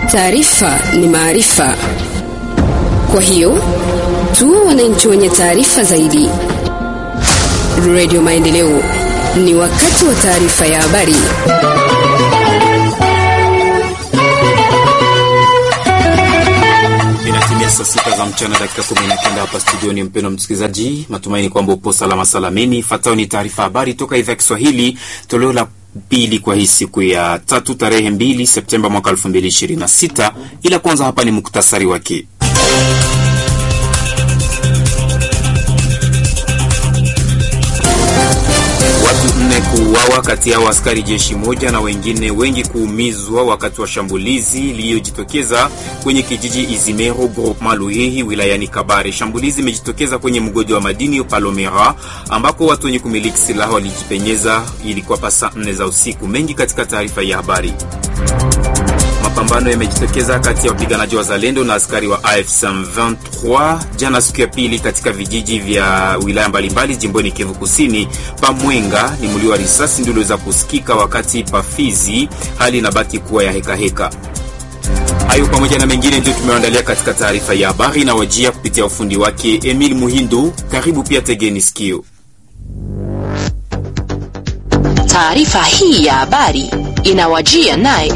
Taarifa ni maarifa, kwa hiyo tuwe wananchi wenye taarifa zaidi. Radio Maendeleo, ni wakati wa taarifa ya habari. Inatimia saa sita za mchana dakika kumi na kenda hapa studioni. Mpendwa msikilizaji, matumaini kwamba upo salama salameni. Fatao ni taarifa habari toka idhaa ya Kiswahili, toleo la pili kwa hii siku ya tatu tarehe mbili Septemba mwaka elfu mbili ishirini na sita. Ila kwanza hapa ni muktasari wake. Watu nne kuuawa, kati yao askari jeshi moja na wengine wengi kuumizwa wakati wa shambulizi lililojitokeza kwenye kijiji Izimero groupement Luhihi wilayani Kabare. Shambulizi imejitokeza kwenye mgodi wa madini Palomera ambako watu wenye kumiliki silaha walijipenyeza. Ilikuwa pasa nne za usiku. Mengi katika taarifa ya habari. Mapambano yamejitokeza kati ya wapiganaji wa Zalendo na askari wa AFC M23 jana siku ya pili katika vijiji vya wilaya mbalimbali jimboni Kivu Kusini. Pamwenga ni mlio wa risasi ndio uliweza kusikika, wakati Pafizi hali inabaki kuwa ya hekaheka. Hayo pamoja na mengine ndio tumeandalia katika taarifa ya habari na wajia kupitia ufundi wake Emil Muhindo. Karibu pia, tegeni sikio. Taarifa hii ya habari inawajia naye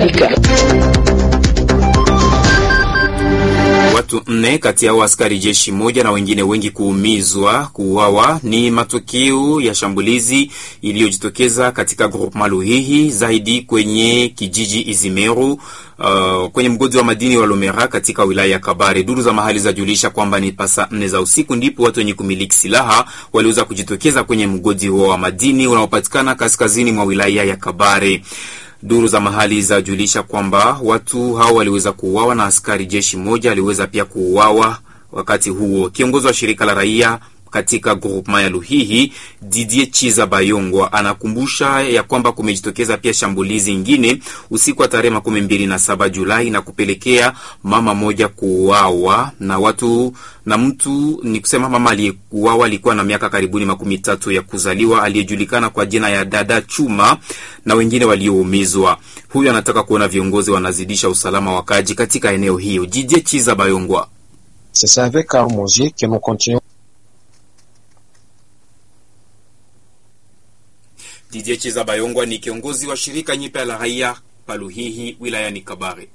Watu nne kati yao askari jeshi moja na wengine wengi kuumizwa kuuawa ni matokeo ya shambulizi iliyojitokeza katika groupement Luhihi zaidi kwenye kijiji Izimeru uh, kwenye mgodi wa madini wa Lomera katika wilaya ya Kabare. Duru za mahali zajulisha kwamba ni pasa nne za usiku ndipo watu wenye kumiliki silaha waliweza kujitokeza kwenye mgodi huo wa madini unaopatikana kaskazini mwa wilaya ya Kabare. Duru za mahali zajulisha kwamba watu hao waliweza kuuawa na askari jeshi moja aliweza pia kuuawa wakati huo. Kiongozi wa shirika la raia katika groupement ya Luhihi Didier Chiza Bayongwa anakumbusha ya kwamba kumejitokeza pia shambulizi ingine usiku wa tarehe makumi mbili na saba Julai na kupelekea mama moja kuuawa na watu na mtu ni kusema mama aliyeuawa alikuwa na miaka karibuni makumi tatu ya kuzaliwa aliyejulikana kwa jina ya Dada Chuma na wengine walioumizwa. Huyu anataka kuona viongozi wanazidisha usalama wa kaji katika eneo hiyo. Didier Chiza Bayongwa C'est avec Armosier que nous continuons Didier Chiza Bayongwa ni kiongozi wa shirika nyipya la raia Paluhihi wilayani Kabare.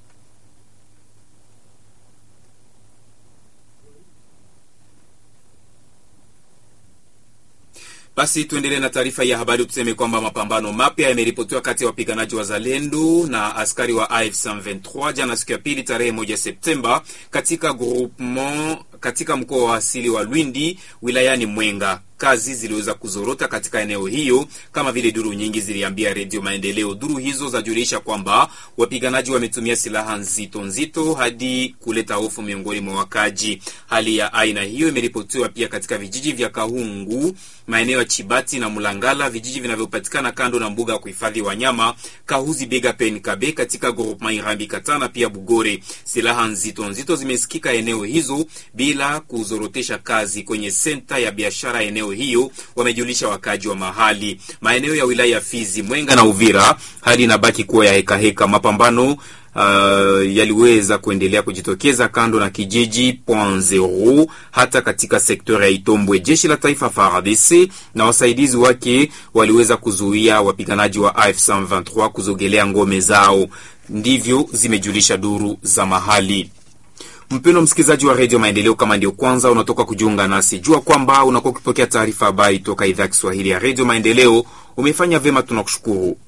Basi tuendelee na taarifa ya habari. Tuseme kwamba mapambano mapya yameripotiwa kati ya wapiganaji wa Zalendo na askari wa AFC M23 jana siku ya pili tarehe moja Septemba katika groupement katika mkoa wa asili wa Lwindi wilayani Mwenga. Kazi ziliweza kuzorota katika eneo hiyo kama vile duru nyingi ziliambia Redio Maendeleo. Duru hizo zajulisha kwamba wapiganaji wametumia silaha nzito nzito hadi kuleta hofu miongoni mwa wakaji. Hali ya aina hiyo imeripotiwa pia katika vijiji vya Kahungu, maeneo ya Chibati na Mulangala, vijiji vinavyopatikana kando na mbuga ya kuhifadhi wanyama Kahuzi Bega Pen Kabe katika groupement Irambi Katana pia Bugore. Silaha nzito nzito zimesikika eneo hizo bila kuzorotesha kazi kwenye senta ya biashara eneo hiyo, wamejulisha wakaji wa mahali. Maeneo ya wilaya ya Fizi, Mwenga na Uvira, hali inabaki kuwa ya hekaheka. Mapambano uh, yaliweza kuendelea kujitokeza kando na kijiji Point Zero, hata katika sekta ya Itombwe. Jeshi la taifa FARDC na wasaidizi wake waliweza kuzuia wapiganaji wa AFC M23 kuzogelea ngome zao, ndivyo zimejulisha duru za mahali. Mpendo msikilizaji wa redio Maendeleo, kama ndio kwanza unatoka kujiunga nasi, jua kwamba unakuwa ukipokea taarifa habari toka idhaa ya Kiswahili ya redio Maendeleo. Umefanya vyema, tunakushukuru.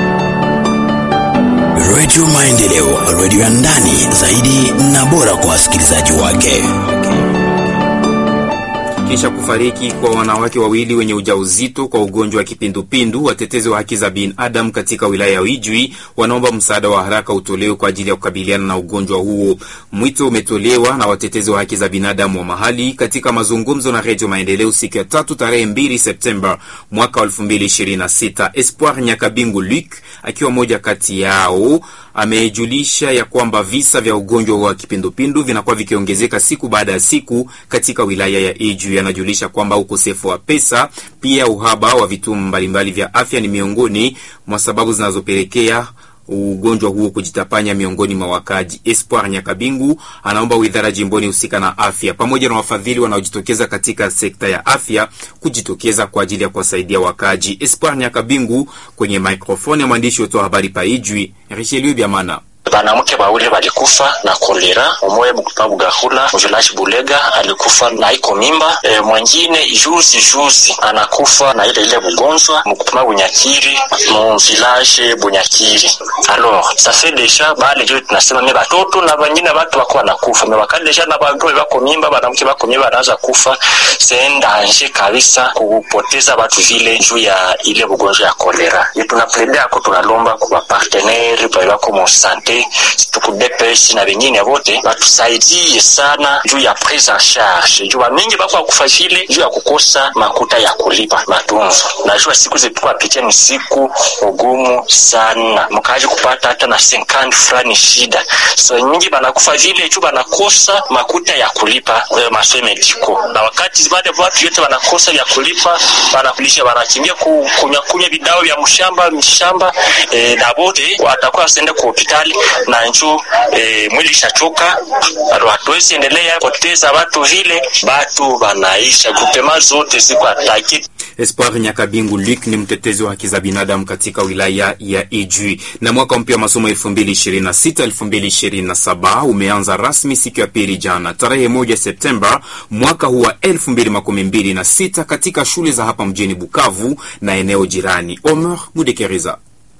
Redio Maendeleo, redio ya ndani zaidi na bora kwa wasikilizaji wake. Kisha kufariki kwa wanawake wawili wenye ujauzito kwa ugonjwa wa kipindupindu, watetezi wa haki za binadamu katika wilaya ya Ijwi wanaomba msaada wa haraka utolewe kwa ajili ya kukabiliana na ugonjwa huo. Mwito umetolewa na watetezi wa haki za binadamu wa mahali katika mazungumzo na Redio Maendeleo siku ya tatu tarehe 2 Septemba mwaka 2026. Espoir Nyakabingu Luc akiwa moja kati yao amejulisha ya kwamba visa vya ugonjwa wa kipindupindu vinakuwa vikiongezeka siku baada ya siku katika wilaya ya Ijwi. Anajulisha kwamba ukosefu wa pesa pia uhaba wa vituo mbalimbali vya afya ni miongoni mwa sababu zinazopelekea ugonjwa huo kujitapanya miongoni mwa wakaaji. Espoir Nyakabingu anaomba wizara jimboni husika na afya pamoja na wafadhili wanaojitokeza katika sekta ya afya kujitokeza kwa ajili ya kuwasaidia wakaaji. Espoir Nyakabingu kwenye microphone ya mwandishi wetu wa habari paijwi Richelieu Biamana. Banamke bawili balikufa na kolera, umoya bukupa bugahula mujulashi bulega alikufa na iko mimba e, mwengine juzi juzi anakufa na ile ile bugonjwa mukupima bunyakiri mu village bunyakiri. Alors ça fait déjà bale jo tunasema me batoto na banyine batu bako banakufa me bakali deja na bagome bako mimba banamke bako mimba banaanza kufa, c'est danger kabisa kupoteza batu vile juu ya ile bugonjwa ya kolera. Tunapledea ko tunalomba kwa partenaire bako mu sante tuku DPS na wengine wote watusaidie sana juu ya prise en charge, juu mingi bako akufa vile juu ya kukosa makuta ya kulipa matunzo. Najua siku zetu apitia ni siku ugumu sana, mkaji kupata hata na 50 fulani shida. So mingi banakufa vile juu banakosa makuta ya kulipa masoe mediko, na wakati wale watu yote banakosa ya kulipa, banakulisha banakimbia kunywa kunywa vidao vya mshamba mishamba, e, na wote watakuwa wasende kwa hospitali na njo e, mwili ishachoka, hatuwezi endelea poteza watu vile, batu banaisha grupema zote ziko ataki. Espoir Nyakabingu Luc ni mtetezi wa haki za binadamu katika wilaya ya Ijwi. Na mwaka mpya wa masomo 2026 2027 umeanza rasmi siku ya pili jana tarehe moja Septemba mwaka huu wa 2026 katika shule za hapa mjini Bukavu na eneo jirani. Omer Mudekeriza.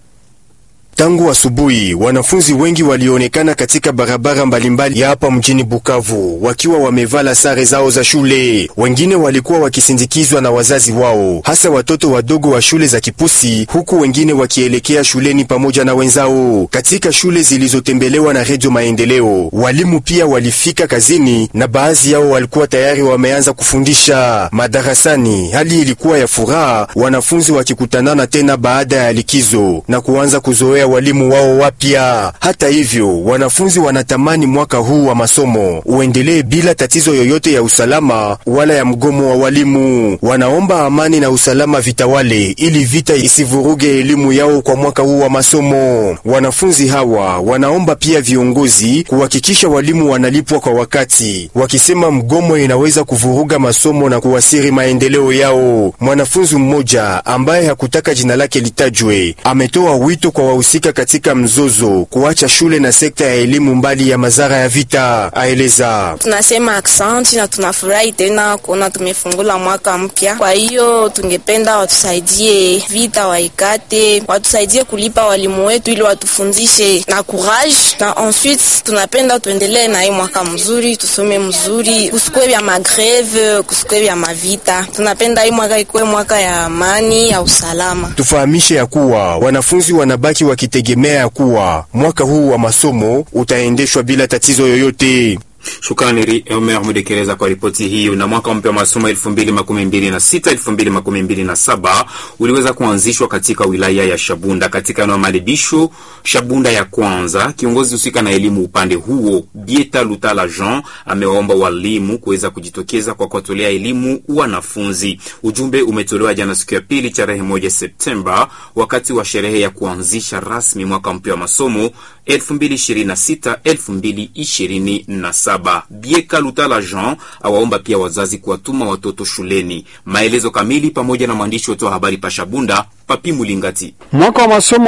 Tangu asubuhi wanafunzi wengi walionekana katika barabara mbalimbali ya hapa mjini Bukavu wakiwa wamevala sare zao za shule. Wengine walikuwa wakisindikizwa na wazazi wao, hasa watoto wadogo wa shule za Kipusi, huku wengine wakielekea shuleni pamoja na wenzao. Katika shule zilizotembelewa na Redio Maendeleo, walimu pia walifika kazini na baadhi yao walikuwa tayari wameanza kufundisha madarasani. Hali ilikuwa ya furaha, wanafunzi wakikutanana tena baada ya likizo na kuanza kuzoea walimu wao wapya. Hata hivyo, wanafunzi wanatamani mwaka huu wa masomo uendelee bila tatizo yoyote ya usalama wala ya mgomo wa walimu. Wanaomba amani na usalama vitawale ili vita isivuruge elimu yao kwa mwaka huu wa masomo. Wanafunzi hawa wanaomba pia viongozi kuhakikisha walimu wanalipwa kwa wakati, wakisema mgomo inaweza kuvuruga masomo na kuwasiri maendeleo yao. Mwanafunzi mmoja ambaye hakutaka jina lake litajwe ametoa wito kwa wahusika katika mzozo kuacha shule na sekta ya elimu mbali ya madhara ya vita. Aeleza: tunasema aksanti na tunafurahi tena kuona tumefungula mwaka mpya. Kwa hiyo tungependa watusaidie vita waikate, watusaidie kulipa walimu wetu ili watufundishe na courage, na ensuite tunapenda tuendelee na hii mwaka mzuri, tusome mzuri, kusikwe vya magreve, kusikwe vya mavita. Tunapenda hii mwaka ikuwe mwaka ya amani ya usalama. Tufahamishe ya kuwa wanafunzi wanabaki wakitegemea ya kuwa mwaka huu wa masomo utaendeshwa bila tatizo yoyote. Shukrani Omer Mudekereza kwa ripoti hiyo. Na mwaka mpya wa masomo 2026 2027 uliweza kuanzishwa katika wilaya ya Shabunda katika eneo maadibisho Shabunda ya kwanza. Kiongozi husika na elimu upande huo Bieta Lutala Jean amewaomba walimu kuweza kujitokeza kwa kuwatolea elimu wanafunzi. Ujumbe umetolewa jana siku ya pili tarehe moja Septemba wakati wa sherehe ya kuanzisha rasmi mwaka mpya wa masomo 2026 2027. Bieka Lutala Jean awaomba pia wazazi kuwatuma watoto shuleni. Maelezo kamili pamoja na mwandishi wetu wa habari Pashabunda Papi Mulingati. Mwaka wa masomo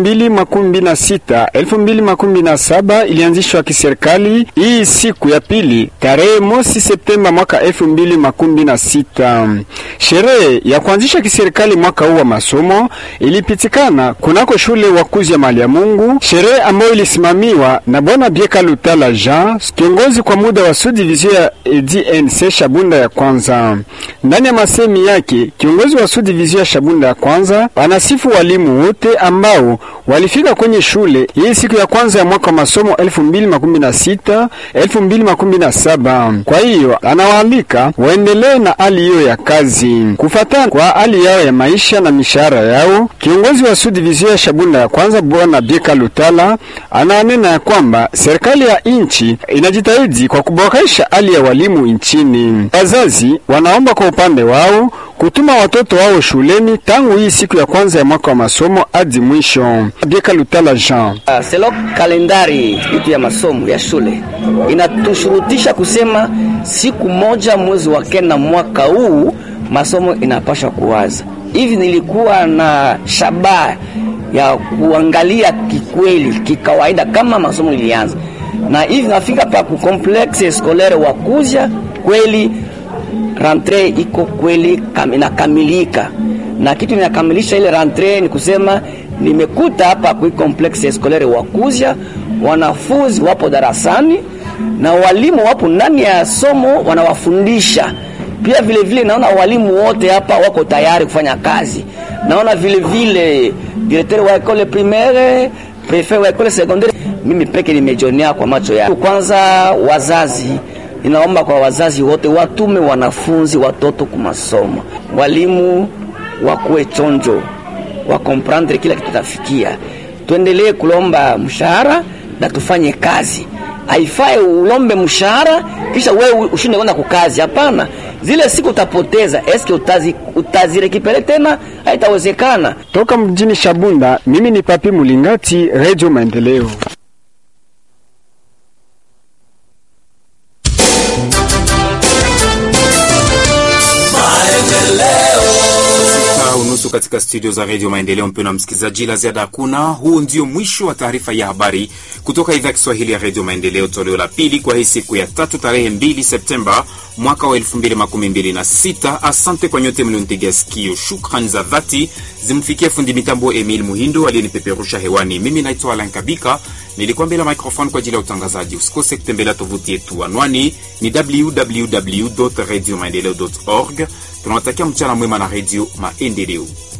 2026 2027 ilianzishwa kiserikali hii siku ya pili tarehe mosi Septemba mwaka 2026. Sherehe ya kuanzisha kiserikali mwaka huu wa masomo ilipitikana kunako shule wakuzi ya mali ya Mungu, sherehe ambayo ilisimamiwa na bwana Bieka Lutala Jean, kiongozi kwa muda wa subdivision ya DNC Shabunda ya kwanza. Ndani ya masemi yake, kiongozi wa subdivision ya Shabunda ya kwanza anasifu walimu wote ambao walifika kwenye shule hii siku ya kwanza ya mwaka wa masomo 2026 2027. Kwa hiyo anawaalika waendelee na hali hiyo ya kazi kufatana kwa hali yao ya maisha na mishahara yao. Kiongozi wa subdivision ya Shabunda ya kwanza bwana Bieka Lutala anaanena ya kwamba serikali ya nchi inajitahidi kwa kuboresha hali ya walimu nchini. Wazazi wanaomba kwa upande wao kutuma watoto wao shuleni tangu hii siku ya kwanza ya mwaka wa masomo hadi mwisho. Bieka Lutala Jean. Uh, selo kalendari yetu ya masomo ya shule inatushurutisha kusema siku moja mwezi wa kenda mwaka huu masomo inapasha kuwaza hivi. Nilikuwa na shabaha ya kuangalia kikweli kikawaida kama masomo ilianza na hivi nafika pa ku complexe scolaire wa Kuzya kweli rentre iko kweli kam, inakamilika na kitu inakamilisha ile rentre ni kusema nimekuta hapa ku complexe scolaire wa Kuzya wanafunzi wapo darasani na walimu wapo ndani ya somo wanawafundisha pia vile vile naona walimu wote hapa wako tayari kufanya kazi. Naona vile vile directeur wa école primaire, prefet wa école secondaire, mimi peke nimejionea kwa macho yangu. Kwanza wazazi, ninaomba kwa wazazi wote watume wanafunzi watoto kwa masomo, walimu wakuwe chonjo, wa comprendre kila kitu tafikia. Tuendelee kulomba mshahara na tufanye kazi haifai ulombe mshahara kisha wewe ushinde kwenda kukazi. Hapana, zile siku utapoteza, eske utazi utazirekipere tena? Haitawezekana. Toka mjini Shabunda, mimi ni Papi Mulingati, Radio Maendeleo. unusu katika studio za redio Maendeleo. Mpendwa msikilizaji, la ziada hakuna. Huu ndio mwisho wa taarifa ya habari kutoka idhaa ya Kiswahili ya redio Maendeleo, toleo la pili kwa hii siku ya tatu, tarehe 2 Septemba mwaka wa 2026. Asante kwa nyote mlionitegea sikio. Shukrani za dhati zimfikia fundi mitambo Emil Muhindo aliyenipeperusha hewani. Mimi naitwa Alan Kabika, nilikuwa mbele ya microphone kwa ajili ya utangazaji. Usikose kutembelea tovuti yetu, anwani ni www radio maendeleo org. Tunawatakia mchana mwema na redio Maendeleo.